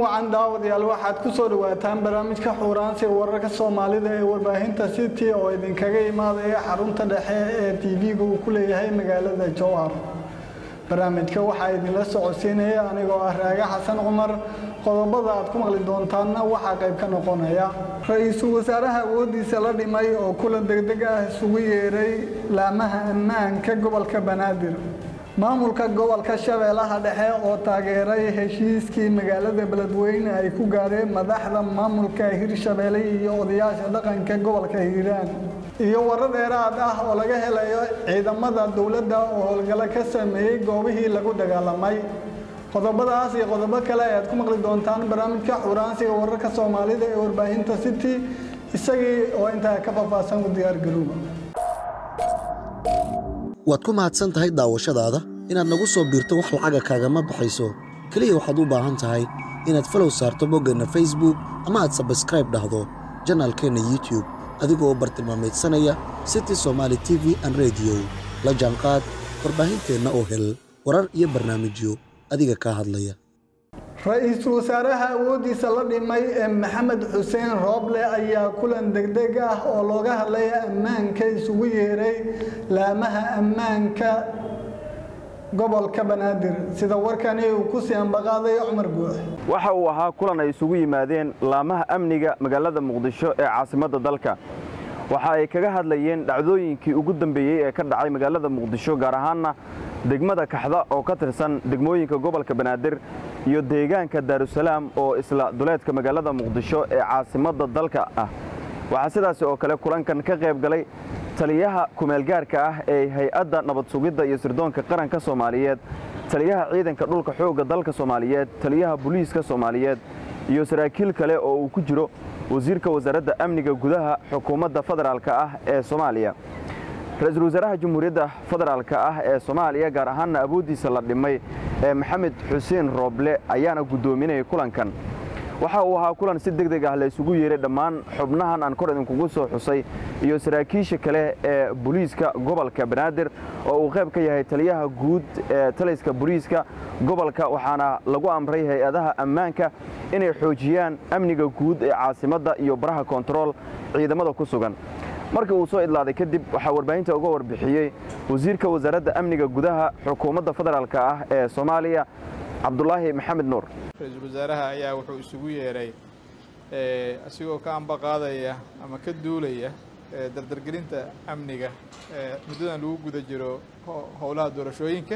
wacan daawadayaal waxaad ku soo dhawaataan barnaamijka xuuraansiga wararka soomaalida ee warbaahinta city oo idinkaga imaadaya xarunta dhexe ee tv-ga uu ku leeyahay magaalada jowhar barnaamijka waxaa idinla socodsiinaya anigoo ah raage xasan cumar qodobada aad ku maqli doontaanna waxaa qayb ka noqonaya ra-iisul wasaaraha awoodiisa la dhimay oo kulan degdeg ah isugu yeeray laamaha ammaanka gobolka banaadir maamulka gobolka shabeellaha dhexe oo taageeray heshiiskii magaalada beledweyne ay ku gaareen madaxda maamulka hirshabeelle iyo odayaasha dhaqanka gobolka hiiraan iyo warar dheeraad ah oo laga helayo ciidamada dowladda oo howlgalo ka sameeyey goobihii lagu dagaalamay qodobadaas iyo qodobo kale ayaad ku maqli doontaan barnaamijka xuraansiga wararka soomaalida ee warbaahinta city isagii oo intaa ka faahfaahsan u diyaargarooba waad ku mahadsan tahay daawashadaada inaad nagu soo biirto wax lacaga kaagama baxayso keliya waxaad u baahan tahay inaad falow saarto boggeenna facebook ama aad sabskraib dhahdo janaalkeenna youtube adigoo bartilmaamaydsanaya city somaali t v an rediyo la jaanqaad warbaahinteenna oo hel warar iyo barnaamijyo adiga kaa hadlaya ra-iisul wasaaraha awoodiisa la dhimay ee maxamed xuseen rooble ayaa kulan degdeg ah oo looga hadlaya ammaanka isugu yeeray laamaha ammaanka gobolka banaadir sida warkani uu ku sii ambaqaaday cumar guux waxa uu ahaa kulan ay isugu yimaadeen laamaha amniga magaalada muqdisho ee caasimadda dalka waxa ay kaga hadlayeen dhacdooyinkii ugu dambeeyey ee ka dhacay magaalada muqdisho gaar ahaanna degmada kaxda oo ka tirsan degmooyinka gobolka banaadir iyo deegaanka daarusalaam oo isla duleedka magaalada muqdisho ee caasimadda dalka ah waxaa sidaasi oo kale kulankan ka qayb galay taliyaha kumeelgaarka ah ee hay-adda nabad sugidda iyo sirdoonka qaranka soomaaliyeed taliyaha ciidanka dhulka xoogga dalka soomaaliyeed taliyaha booliiska soomaaliyeed iyo saraakiil kale oo uu ku jiro wasiirka wasaaradda amniga gudaha xukuumadda federaalka ah ee soomaaliya ra-iisul wasaaraha jamhuuriyadda federaalka ah ee soomaaliya gaar ahaanna awooddiisa la dhimay ee maxamed xuseen rooble ayaana guddoominayay kulankan waxa uu ahaa kulan si deg deg ah la isugu yeeray dhammaan xubnahan aan kor idinkugu soo xusay iyo saraakiisha kale ee booliiska gobolka banaadir oo uu qayb ka yahay taliyaha guud ee taliska booliiska gobolka waxaana lagu amray hay-adaha ammaanka inay xoojiyaan amniga guud ee caasimadda iyo baraha kontarool ciidamada ku sugan markii uu soo idlaaday kadib waxaa warbaahinta uga warbixiyey wasiirka wasaaradda amniga gudaha xukuumadda federaalk ah ee soomaaliya cabdulaahi maxamed nuur ra-iisul wasaaraha ayaa wuxuu isugu yeeray asigoo ka ambaqaadaya ama ka duulaya dardargelinta amniga muddadan lagu guda jiro howlaha doorashooyinka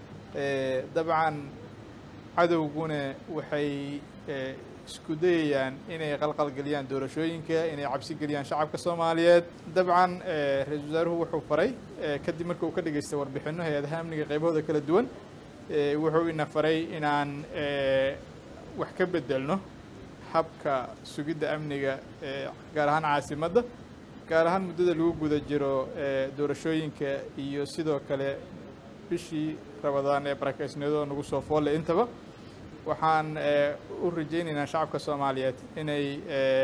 dabcan cadowguna waxay isku dayayaan inay qalqalgeliyaan doorashooyinka inay cabsi geliyaan shacabka soomaaliyeed dabcan ra-iisul wasaaruhu wuxuu faray kadib marka uu ka dhageystay warbixinno hay-adaha amniga qaybahooda kala duwan wuxuu ina faray inaan wax ka bedelno habka sugidda amniga gaar ahaan caasimadda gaar ahaan muddada lagu guda jiro doorashooyinka iyo sidoo kale bishii rabadaan ee barakaysniyadoo nagu soo foolle intaba waxaan u rajaynaynaa shacabka soomaaliyeed inay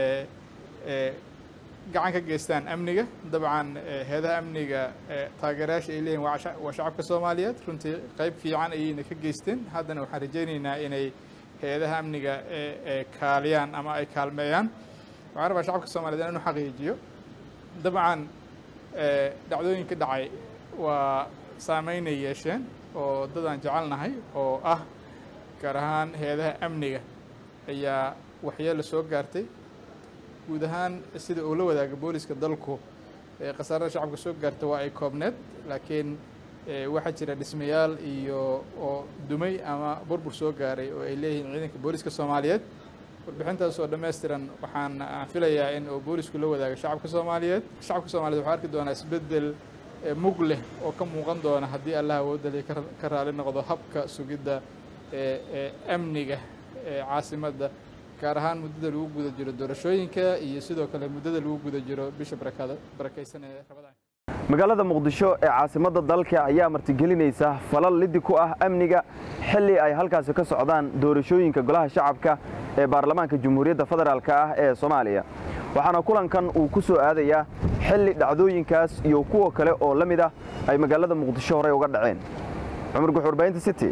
gacan ka geystaan amniga dabcan heedaha amniga taageerayaasha ay leeyihin waa shacabka soomaaliyeed runtii qayb fiican ayayna ka geysteen haddana waxaan rajaynaynaa inay hay-adaha amniga kaaliyaan ama ay kaalmeeyaan waxaan rabaa shacabka soomaliyeed inaan u xaqiijiyo dabcan dhacdooyinka dhacay waa saameynay yeesheen oo dadaan jecelnahay oo ah gaar ahaan hay-adaha amniga ayaa waxyeelo soo gaartay guud ahaan sida uu la wadaaga booliska dalku khasaarada shacabka soo gaarta waa ay koobneed laakiin waxaa jira dhismayaal iyo oo dumay ama burbur soo gaaray oo ay leeyihiin ciidanka booliska soomaaliyeed warbixintaas oo dhammaystiran waxaan filayaa in uu boolisku la wadaaga shacabka soomaaliyeed shacabka soomaliyeed waxaa arki doonaa isbeddel mug leh oo ka muuqan doona haddii allah awoodali ka raali noqdo habka sugidda amniga caasimadda gaar ahaan muddada lagu guda jiro doorashooyinka iyo sidoo kale muddada lagu guda jiro bisha barakaysan ee rabadaan magaalada muqdisho ee caasimadda dalka ayaa martigelinaysa falal lidi ku ah amniga xilli ay halkaasi ka socdaan doorashooyinka golaha shacabka ee baarlamaanka jamhuuriyadda federaalk ah ee soomaaliya waxaana kulankan uu ku soo aadayaa xilli dhacdooyinkaas iyo kuwa kale oo la mid ah ay magaalada muqdisho horey uga dhaceen cumar guxuurbaynta city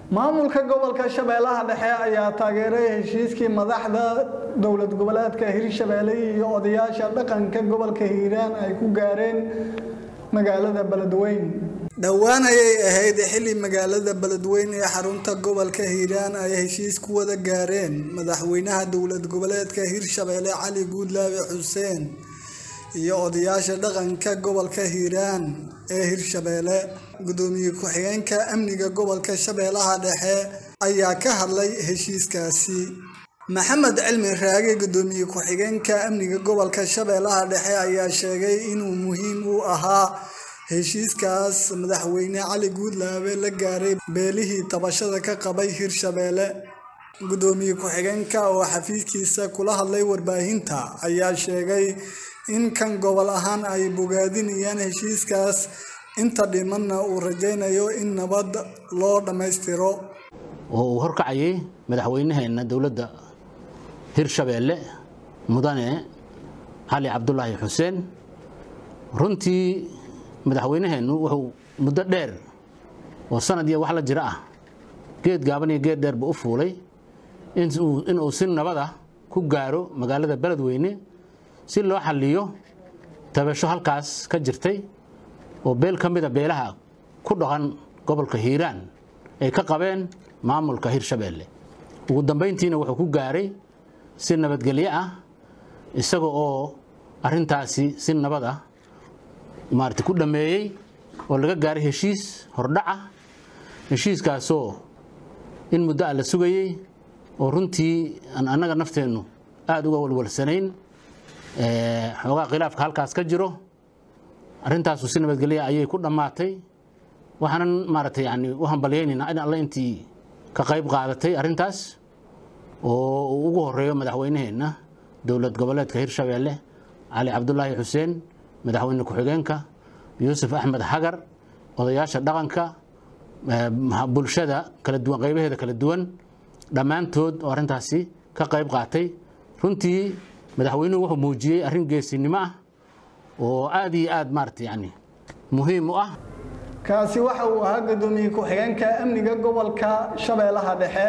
maamulka gobolka shabeellaha dhexe ayaa taageeray heshiiskii madaxda dowlad goboleedka hirshabeelle iyo odayaasha dhaqanka gobolka hiiraan ay ku gaareen magaalada beledweyne dhowaan ayay ahayd xilli magaalada beledweyne ee xarunta gobolka hiiraan ay heshiis ku wada gaareen madaxweynaha dowlad goboleedka hirshabeelle cali guudlaabe xuseen iyo odayaasha dhaqanka gobolka hiiraan ee hirshabeelle gudoomiye ku-xigeenka amniga gobolka shabeellaha dhexe ayaa ka hadlay heshiiskaasi maxamed cilmi raage gudoomiye ku-xigeenka amniga gobolka shabeellaha dhexe ayaa sheegay inuu muhiim u ahaa heshiiskaas madaxweyne cali guudlaabe la gaaray beelihii tabashada ka qabay hirshabeelle gudoomiye ku-xigeenka oo xafiiskiisa kula hadlay warbaahinta ayaa sheegay in kan gobol ahaan ay bogaadinayaan heshiiskaas inta dhimanna uu rajaynayo in nabad loo dhammaystiro oo uu horkacayay madaxweynaheenna dowladda hirshabeelle mudane cali cabdulaahi xuseen runtii madaxweynaheennu wuxuu muddo dheer oo sanad iyo wax la jiro ah geed gaaban iyo geed dheerba u fuulay inuu si nabada ku gaaro magaalada beledweyne si loo xalliyo tabasho halkaas ka jirtay oo beel ka mida beelaha ku dhaqan gobolka hiiraan ay ka qabeen maamulka hirshabeelle ugu dambayntiina wuxuu ku gaaray si nabadgelyo ah isaga oo arintaasi si nabad ah maarata ku dhammeeyey oo laga gaaray heshiis hordhaca heshiiskaasoo in muddo ah la sugayey oo runtii aan annaga nafteennu aada uga walwalsanayn xoogaa khilaafka halkaas ka jiro arrintaasu si nabadgelya ayay ku dhammaatay waxaanan maaragtay yani u hambalyaynaynaa in alle intii ka qayb qaadatay arrintaas oo uu ugu horeeyo madaxweynaheenna dowlad goboleedka hirshabeelle cali cabdulaahi xuseen madaxweyne ku-xigeenka yuusuf axmed xagar odayaasha dhaqanka bulshada kala duwan qaybaheeda kala duwan dhammaantood oo arrintaasi ka qayb qaatay runtii madaxweynuhu wuxuu muujiyey arrin geesinimo ah oo aad iyo aad maarata yani muhiim u ah kaasi waxa uu ahaa gudoomiye ku-xigeenka amniga gobolka shabeellaha dhexe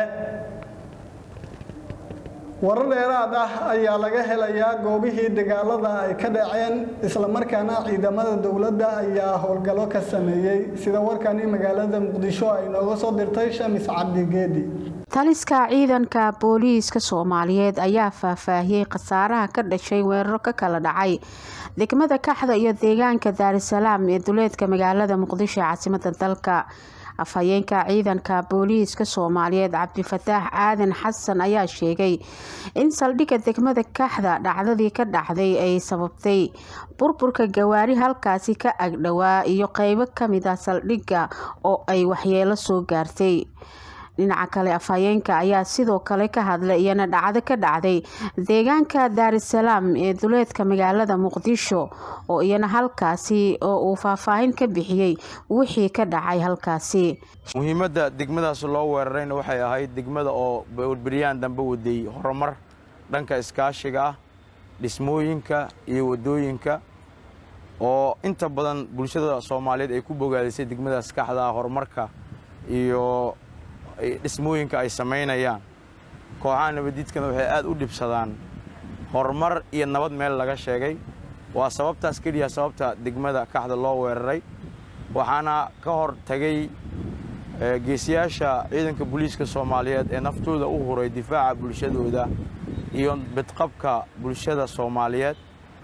warar dheeraad ah ayaa laga helayaa goobihii dagaalada ay ka dhaceen islamarkaana ciidamada dowladda ayaa howlgallo ka sameeyey sida warkani magaalada muqdisho ay nooga soo dirtay shamis cabdi geedi taliska ciidanka booliiska soomaaliyeed ayaa faahfaahiyey khasaaraha ka dhashay weeraro ka kala dhacay degmada kaxda iyo deegaanka daarisalaam ee duleedka magaalada muqdisho ee caasimada dalka afhayeenka ciidanka booliiska soomaaliyeed cabdifataax aadan xasan ayaa sheegay in saldhigga degmada kaxda dhacdadii ka dhacday ay sababtay burburka gawaari halkaasi ka agdhowaa iyo qeybo kamid ah saldhigga oo ay waxyeelo soo gaartay dhinaca kale afhayeenka ayaa sidoo kale ka hadlay iyana dhacdo ka dhacday deegaanka daarisalaam ee duleedka magaalada muqdisho oo iyana halkaasi oo uu faahfaahin ka bixiyey wixii ka dhacay halkaasi muhiimadda degmadaas loo weerarayna waxay ahayd degmada oo beryahan dambe waday horumar dhanka iskaashiga ah dhismooyinka iyo wadooyinka oo inta badan bulshada soomaaliyeed ay ku bogaadisay degmadaas kaxda horumarka iyo dhismooyinka ay samaynayaan kooxaha nabadiidkana waxay aad u dhibsadaan horumar iyo nabad meel laga sheegay waa sababtaas keliya sababta degmada kaxda loo weeraray waxaana ka hor tagay geesiyaasha ciidanka booliiska soomaaliyeed ee naftooda u huray difaaca bulshadooda iyo bidqabka bulshada soomaaliyeed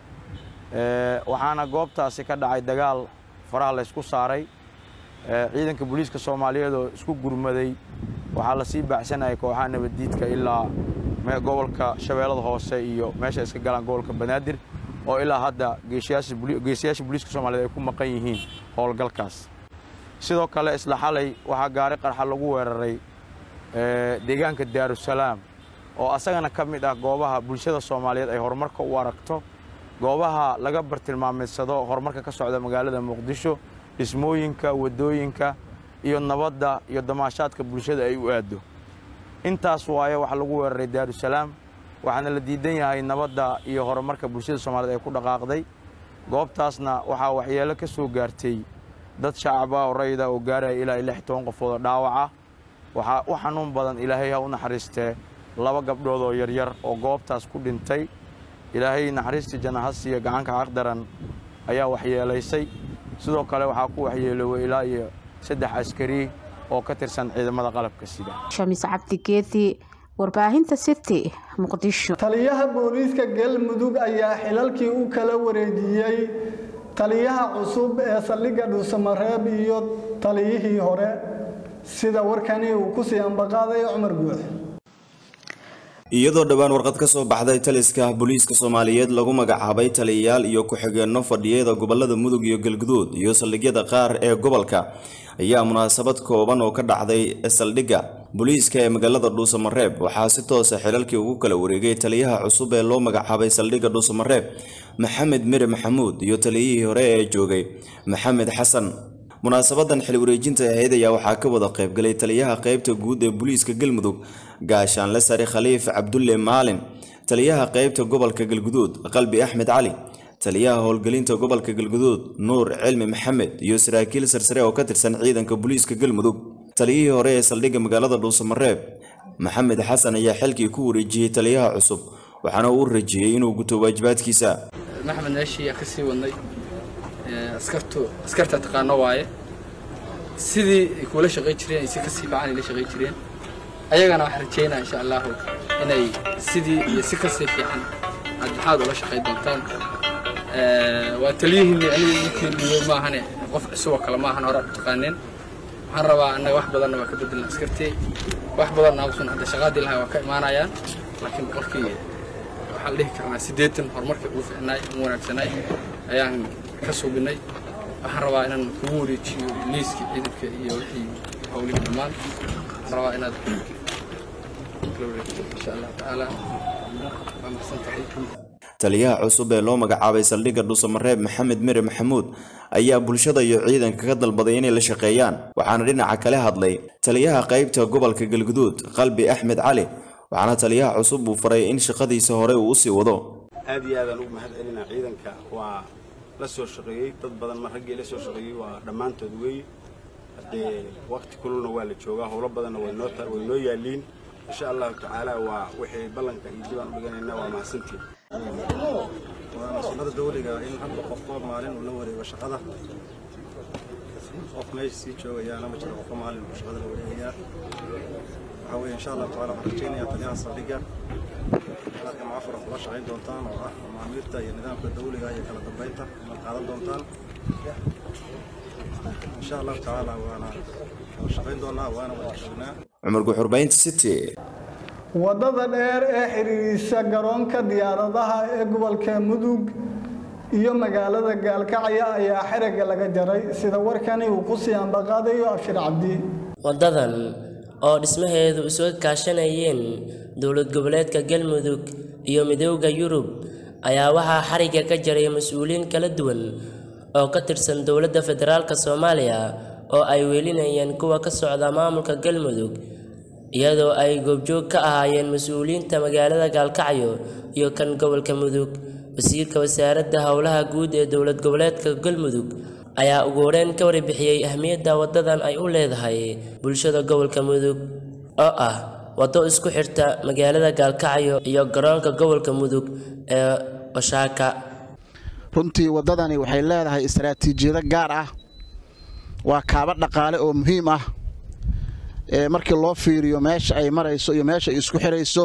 waxaana goobtaasi ka dhacay dagaal faraha laysku saaray ciidanka booliiska soomaaliyeed oo isku gurmaday waxaa lasii baacsanayay kooxaha nabaddiidka ilaa gobolka shabeellada hoose iyo meesha iska galaan gobolka banaadir oo ilaa hadda geesiyaasha booliiska soomaliyeed ay ku maqan yihiin howlgalkaas sidoo kale isla xalay waxaa gaari qarxa lagu weeraray deegaanka daarusalaam oo asagana ka mid ah goobaha bulshada soomaaliyeed ay horumarka u aragto goobaha laga bartilmaamaysado horumarka ka socda magaalada muqdisho dhismooyinka waddooyinka iyo nabadda iyo damaashaadka bulshada ay u aaddo intaas waaye waxaa lagu weeraray daarusalaam waxaana la diidan yahay nabadda iyo horumarka bulshada soomaaliyeed ay ku dhaqaaqday goobtaasna waxaa waxyeelo ka soo gaartay dad shacaba oo rayida oo gaaraya ilaa lix toban qofood oo dhaawac ah waxaa u xanuun badan ilaahay ha u naxariistee laba gabdhood oo yaryar oo goobtaas ku dhintay ilaahay naxariistii janahasiya gacanka xaqdaran ayaa waxyeelaysay sidoo kale waxaa ku waxyeeloway ilaa iyo saddex askari oo ka tirsan ciidamada qalabka sida shamis cabdigeedi warbaahinta city muqdisho taliyaha booliiska galmudug ayaa xilalkii u kala wareejiyey taliyaha cusub ee saldhigga dhuusamareeb iyo taliyihii hore sida warkani uu ku sii ambaqaaday cumar guux iyadoo dhowaan warqad ka soo baxday taliska booliiska soomaaliyeed lagu magacaabay taliyayaal iyo ku-xigeenno fadhiyada gobolada mudug iyo galguduud iyo saldhigyada qaar ee gobolka ayaa munaasabad kooban oo ka dhacday saldhigga booliiska ee magaalada dhuusamareeb waxaa si toosa xilalkii ugu kala wareegay taliyaha cusub ee loo magacaabay saldhigga dhuusamareeb maxamed mire maxamuud iyo taliyihii hore ee joogay maxamed xasan munaasabadan xil wareejinta ahayd ayaa waxaa ka wada qaybgalay taliyaha qaybta guud ee booliiska galmudug gaashaanle sare khaliif cabdulle maalin taliyaha qaybta gobolka galguduud qalbi axmed cali taliyaha howlgelinta gobolka galguduud nuur cilmi maxamed iyo saraakiil sarsare oo ka tirsan ciidanka booliiska galmudug taliyihii hore ee saldhigga magaalada dhuusamareeb maxamed xasan ayaa xilkii ku wareejiyey taliyaha cusub waxaana uu rajiyey inuu guto waajibaadkiisa maxmed meeshii ka sii wadnay askartu askarta taqaano waaye sidii ay kuula shaqay jireen ay si kasii fiican ay la shaqay jireen ayagana waxaan rajeynaa insha allahu inay sidii iyo si kasii fiican aad maxaad ula shaqay doontaan waa taliyihiinni aniga idinkii dhiibay maahane qof cusub oo kale maahan hore aad u taqaaneen waxaan rabaa annaga wax badanna waa ka bedelna askartii wax badanna awsun hadda shaqaadii lahaa waa ka imaanayaan laakiin boqolkii waxaan dhihi karnaa siddeetan horumarkii ugu fiicnaay ugu wanaagsanay ayaan ka suubinay waxaan rabaa inaan kugu wareejiyo liiskii ciidanka iyo wixii howlihii dhammaan waxaan rabaa inaad kala wareegto insha allahu tacaala waa mahadsan tahay taliyaha cusub ee loo magacaabay saldhigga dhuusamareeb maxamed mire maxamuud ayaa bulshada iyo ciidanka ka dalbaday inay la shaqeeyaan waxaana dhinaca kale hadlay taliyaha qaybta gobolka galguduud qalbi axmed cali waxaana taliyaha cusub uu faray in shaqadiisa hore uu usii wado aad iyo aadaan ugu mahad celinaa ciidanka waa la soo shaqeeyey dad badan ma raggii la soo shaqeeyey waa dhammaantood weeye haddee waqti kululna waa la joogaa howlo badanna way noo way noo yaaliin insha allahu tacaala waa wixii ballanka iyo dibaan u dhiganaynaa waa mahadsantiin waana sunnada dawliga in hadda qofba maalin uu la wareego shaqada qof meesha sii joogayaana ma jiro qofba maalin uu shaqada la wareegayaa waxaa weeye insha allahu tacaala waxaan rajaynayaa taliyaha saldhigga inaad gamcafura kula shaqayn doontaan oo ah macaamiirta iyo nidaamka dawliga iyo kala dambeynta inaad qaadan doontaan insha allahu tacaala waana wada shaqayn doonaa waana wada joognaa cumar guxurbaynta city wadada dheer ee xiriirisa garoonka diyaaradaha ee gobolka mudug iyo magaalada gaalkacyo ayaa xerigga laga jaray sida warkani uu ku sii ambaqaadayo abshir cabdi wadadan oo dhismaheedu isuga kaashanayeen dowlad goboleedka galmudug iyo midooda yurub ayaa waxaa xarigga ka jaray mas-uuliyiin kala duwan oo ka tirsan dowladda federaalk soomaaliya oo ay welinayeen kuwa ka socda maamulka galmudug iyadoo ay goobjoog ka ahaayeen mas-uuliyiinta magaalada gaalkacyo iyo kan gobolka mudug wasiirka wasaaradda howlaha guud ee dowlad goboleedka galmudug ayaa ugu horeyn ka warbixiyey ahmiyadda wadadan ay u leedahay bulshada gobolka mudug oo ah waddo isku xirta magaalada gaalkacyo iyo garoonka gobolka mudug ee washaaka runtii waddadani waxay leedahay istaraatiijiyado gaar ah waa kaaba dhaqaale oo muhiim ah markii loo fiiriyo meesha ay marayso iyo meesha ay isku xirayso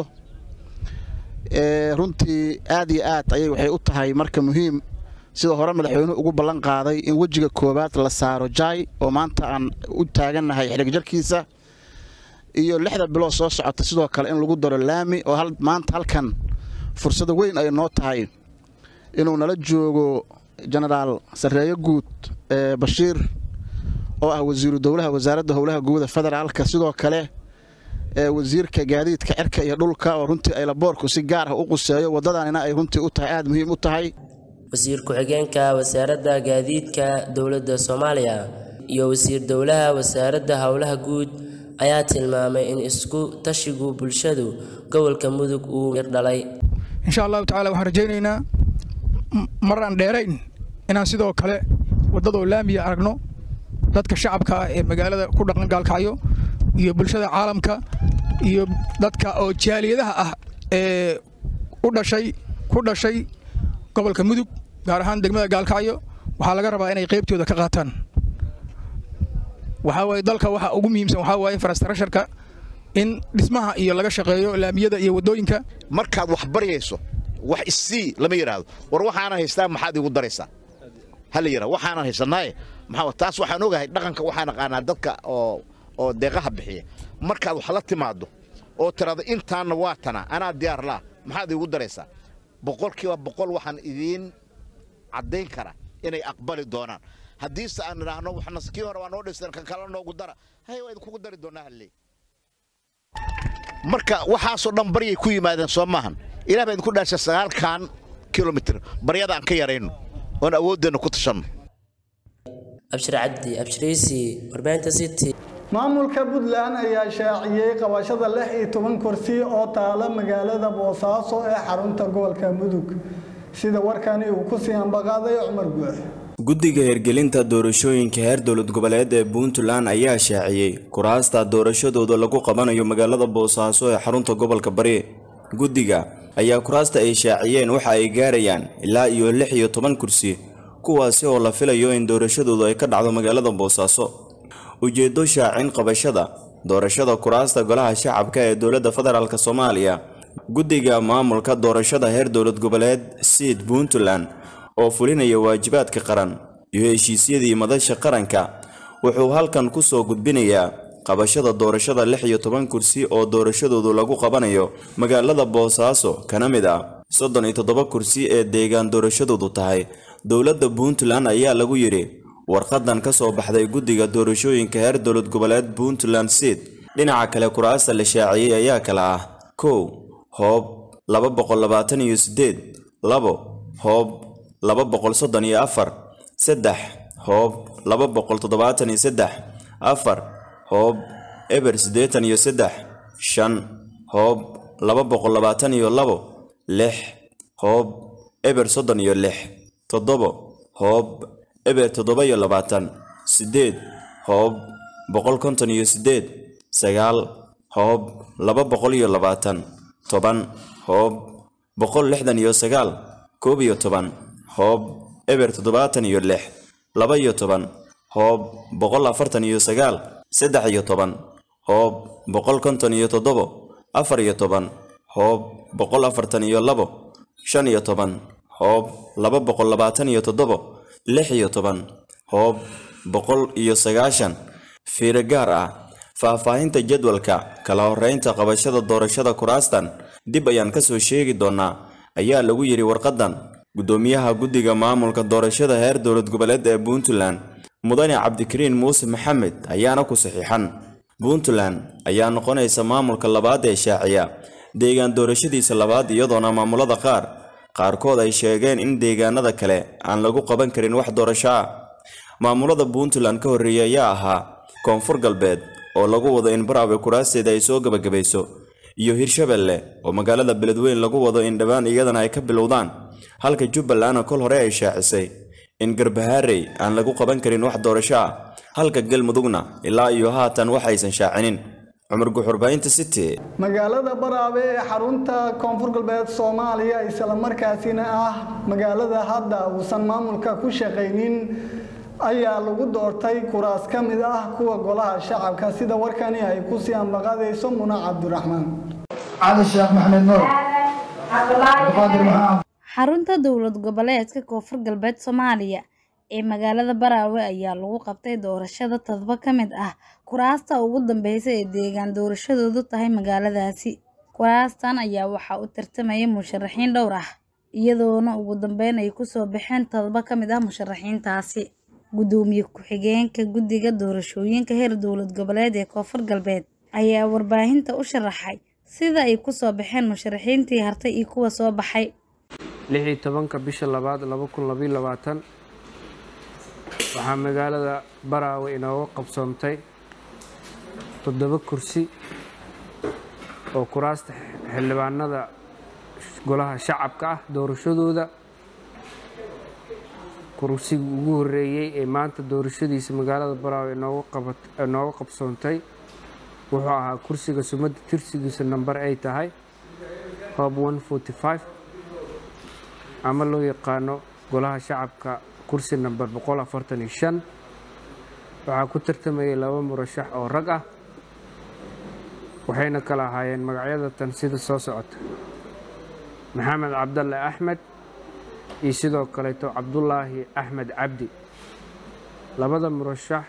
runtii aad iyo aad ayay waxay u tahay marka muhiim sida hore madaxweynuhu ugu ballan qaaday in wejiga koowaad la saaro jaay oo maanta aan u taagannahay xidhigjarkiisa iyo lixda bilood soo socota sidoo kale in lagu daro laami oo maanta halkan fursada weyn ay noo tahay inuu nala joogo jenaraal sarreeyo guud bashiir oo ah wasiiru dowlaha wasaaradda howlaha guuda federaalka sidoo kale wasiirka gaadiidka cirka iyo dhulka oo runtii aylaboorku si gaar ah u quseeyo waddadanina ay runtii u tahay aada muhiim u tahay wasiir ku-xigeenka wasaaradda gaadiidka dowladda soomaaliya iyo wasiir dowlaha wasaaradda howlaha guud ayaa tilmaamay in isku tashigu bulshadu gobolka mudug uu dhalay insha allahu tacala waxaan rajaynaynaa mar aan dheerayn inaan sidoo kale waddadoo laamiya aragno dadka shacabka ah ee magaalada ku dhaqan gaalkacyo iyo bulshada caalamka iyo dadka oo jaaliyadaha ah ee u dhashay ku dhashay gobolka mudug gaar ahaan degmada gaalkacyo waxaa laga rabaa inay qaybtooda ka qaataan waxaa waaye dalka waxa ugu muhiimsan waxaa waaye infrastructureka in dhismaha iyo laga shaqeeyo laamiyada iyo waddooyinka markaad wax baryayso wax isii lama yidhaahdo war waxaanan haystaa maxaad igu daraysaa ha la yidhahdo waxaanan haysanaaye maxaa taas waxaan ogahay dhaqanka waxaan aqaanaa dadka oo oo deeqaha bixiya markaad wax la timaado oo tirahdo intaanna waa tana anaa diyaar laa maxaad igu daraysaa boqolkiiba boqol waxaan idiin caddayn kara inay aqbali doonaan haddiise aan idhaahno waxna kii hore waa noo dhisteen kan kale noogu dara hay waa idinkugu dari doonaa halley marka waxaasoo dhan baryay ku yimaadeen soo maahan ilaah baa idinku dhaashay sagaalkan kilomitir baryada aan ka yarayno oon awooddeenna ku tashanno abshir cabdi abshiriisi warbaahinta city maamulka puntland ayaa shaaciyey qabashada lix iyo toban kursi oo taala magaalada boosaaso ee xarunta gobolka mudug sida warkani uu ku sii ambaqaaday cumar guux guddiga hirgelinta doorashooyinka heer dowlad goboleed ee puntland ayaa shaaciyey kuraasta doorashadooda lagu qabanayo magaalada boosaaso ee xarunta gobolka bari guddiga ayaa kuraasta ay shaaciyeen waxa ay gaarayaan ilaa iyo lix iyo toban kursi kuwaasi oo la filayo in doorashadoodu ay ka dhacdo magaalada boosaaso ujeeddo shaacin qabashada doorashada kuraasta golaha shacabka ee dowladda federaalk soomaaliya guddiga maamulka doorashada heer dowlad goboleed siid puntland oo fulinaya waajibaadka qaran iyo heshiisyadii madasha qaranka wuxuu halkan ku soo gudbinayaa qabashada doorashada lix iyo toban kursi oo doorashadoodu lagu qabanayo magaalada boosaaso kana mid ah soddon iyo toddoba kursi ee deegaan doorashadoodu tahay dowladda puntland ayaa lagu yidhi warqadan ka soo baxday guddiga doorashooyinka heer dowlad goboleed puntland seed dhinaca kale kuraasta la shaaciyey ayaa kala ah kow hoob laba boqol labaatan iyo siddeed labo hoob laba boqol soddon iyo afar saddex hoob laba boqol toddobaatan iyo saddex afar hoob eber siddeetan iyo saddex shan hoob laba boqol labaatan iyo labo lix hoob eber soddon iyo lix toddobo hoob eber toddoba iyo labaatan siddeed hoob boqol konton iyo siddeed sagaal hoob laba boqol iyo labaatan toban hoob boqol lixdan iyo sagaal koob iyo toban hoob eber toddobaatan iyo lix laba iyo toban hoob boqol afartan iyo sagaal saddex iyo toban hoob boqol konton iyo toddobo afar iyo toban hoob boqol afartan iyo labo shan iyo toban hoob laba boqol labaatan iyo toddobo lix iyo toban hoob boqol iyo sagaashan fiiro gaar ah faahfaahinta jadwalka kala horreynta qabashada doorashada kuraastan dib ayaan ka soo sheegi doonaa ayaa lagu yidhi warqadan guddoomiyaha guddiga maamulka doorashada heer dowlad goboleed ee puntland mudane cabdikariin muuse maxamed ayaana ku saxiixan puntland ayaa noqonaysa maamulka labaad ee shaaciya deegaan doorashadiisa labaad iyadoona maamulada qaar qaarkood ay sheegeen in deegaanada kale aan lagu qaban karin wax doorasho ah maamulada puntland ka horreeya ayaa ahaa koonfur galbeed oo lagu wado in baraawe kuraasteeda ay soo gebagabayso iyo hirshabelle oo magaalada beledweyn lagu wado in dhowaan iyadana ay ka bilowdaan halka jubbalandna kol hore ay shaacisay in garbahaarey aan lagu qaban karin wax doorasho ah halka galmudugna ilaa iyo haatan waxaysan shaacinin cumar guxurbaynta city magaalada baraabe ee xarunta koonfur galbeed soomaaliya islamarkaasina ah magaalada hadda uusan maamulka ku shaqaynin ayaa lagu doortay kuraas ka mid ah kuwa golaha shacabka sida warkani ay ku sii ambaqadayso muna cabdiraxmaan cali sheekh maxamed nuur abdiqaadir maxamed xarunta dowlad goboleedka koonfur galbeed soomaaliya ee magaalada baraawe ayaa lagu qabtay doorashada toddoba ka mid ah kuraasta ugu dambeysa ee deegaan doorashadoodu tahay magaaladaasi kuraastan ayaa waxaa u tartamaya musharaxiin dhowr ah iyadoona ugu dambeyn ay kusoo baxeen toddoba ka mid ah musharaxiintaasi gudoomiye ku-xigeenka guddiga doorashooyinka heer dowlad goboleed ee koonfur galbeed ayaa warbaahinta u sharaxay sida ay kusoo baxeen musharaxiintii hartay iyo kuwa soo baxay lix iyo tobanka bisha labaad laba kun labayo labaatan waxaa magaalada baraawe inooga qabsoomtay toddoba kursi oo kuraasta xildhibaanada golaha shacabka ah doorashadooda kursigii ugu horreeyey ee maanta doorashadiisa magaalada baraawe inooga qabsoontay wuxuu ahaa kursiga sumadda tirsigiisa namber ay tahay hob ama loo yaqaano golaha shacabka kursi namber waxaa ku tartamayay laba murashax oo rag ah waxayna kala ahaayeen magacyada tan sida soo socota maxamed cabdalle axmed iyo sidoo kaleeto cabdulaahi axmed cabdi labada murashax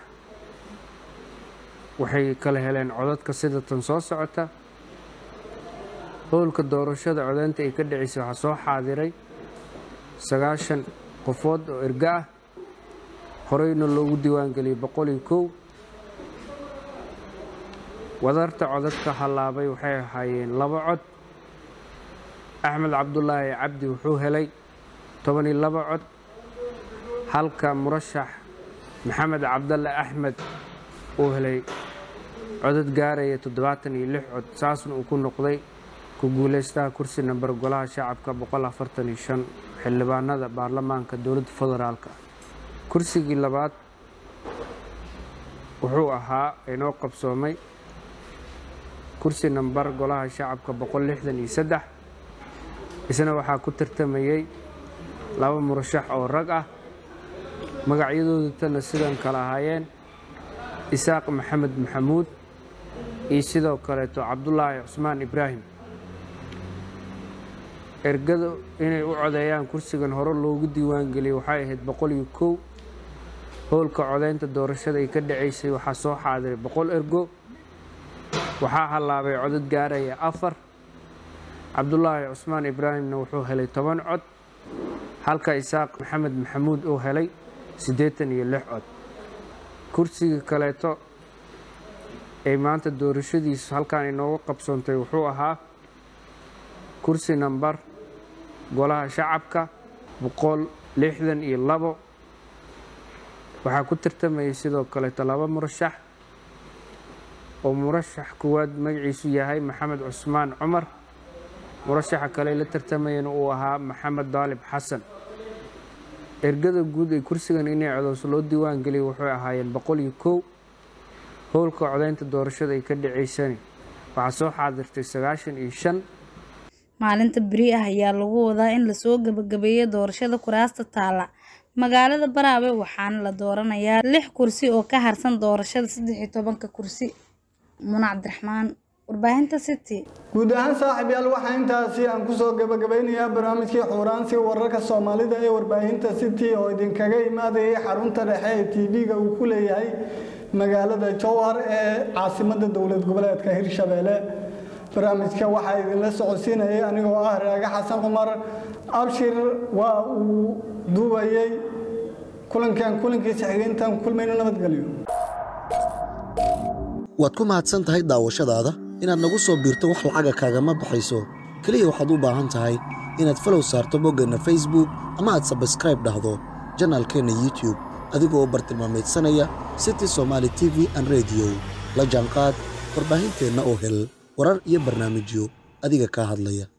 waxay kala heleen codadka sida tan soo socota howlka doorashada codeynta ay ka dhaceysay waxaa soo xaadiray sagaashan qofood oo erga ah horeyna loogu diiwaangeliyey boqol iyo kow wadarta codadka hallaabay waxay ahaayeen laba cod axmed cabdulaahi cabdi wuxuu helay toban iyo laba cod halka murashax maxamed cabdalle axmed uu helay codad gaaraya toddobaatan iyo lix cod saasna uu ku noqday ku guuleystaha kursi namber golaha shacabka boqol afartan iyo shan xildhibaanada baarlamaanka dowladda federaalka kursigii labaad wuxuu ahaa inoo qabsoomay kursi namber golaha shacabka boqol lixdan iyo saddex isna waxaa ku tartamayey laba murashax oo rag ah magacyadooda tana sidan kala ahaayeen isaaq maxamed maxamuud iyo sidoo kaleeto cabdulaahi cusmaan ibraahim ergada inay u codeeyaan kursigan hore loogu diiwaangeliyey waxay ahayd boqol iyo kow howlka codeynta doorashada ay ka dhaceysay waxaa soo xaadiray boqol ergo waxaa hallaabay codad gaaraya afar cabdulaahi cusmaan ibraahimna wuxuu helay toban cod halka isaaq maxamed maxamuud uu helay siddeetan iyo lix cod kursiga kaleeto ay maanta doorashadiisu halkan inooga qabsoontay wuxuu ahaa kursi namber golaha shacabka boqol lixdan iyo labo waxaa ku tartamayay sidoo kaleeto laba murashax oo murashax kuwaad magaciisu yahay maxamed cusmaan cumar murashaxa kale la tartamayana uu ahaa maxamed daalib xasan ergada guud ee kursigan inay codoos loo diiwaan geliyay waxay ahaayeen boqol iyo kow howlka codeynta doorashada ay ka dhaceysani waxaa soo xaadirtay sagaashan iyo shan maalinta beri ah ayaa lagu wadaa in lasoo gabagabeeyo doorashada kuraasta taala magaalada baraawe waxaana la dooranayaa lix kursi oo ka harsan doorashada saddex iyo tobanka kursi muna cabdiraxmaan warbaahinta city guud ahaan saaxiib yaal waxaa intaasi aan kusoo gabagabeynayaa barnaamijkii xuuraansi wararka soomaalida ee warbaahinta city oo idinkaga imaadayay xarunta dhexe ee tv-ga uu ku leeyahay magaalada jowhar ee caasimada dowlad goboleedka hirshabeelle barnaamijka waxaa idinla socodsiinayay anigoo ah raaga xasan cumar abshir waa uu duubayay kulankan kulankiisa xigeentan kulmayno nabadgelyo waad ku mahadsan tahay daawashadaada inaad nagu soo biirto wax lacaga kaagama baxayso keliya waxaad u baahan tahay inaad falow saarto boggeenna facebook ama aad sabskraib dhahdo janaalkeenna youtube adigoo bartilmaameedsanaya city somaali t v an rediyo la jaanqaad warbaahinteenna oo hel warar iyo barnaamijyo adiga kaa hadlaya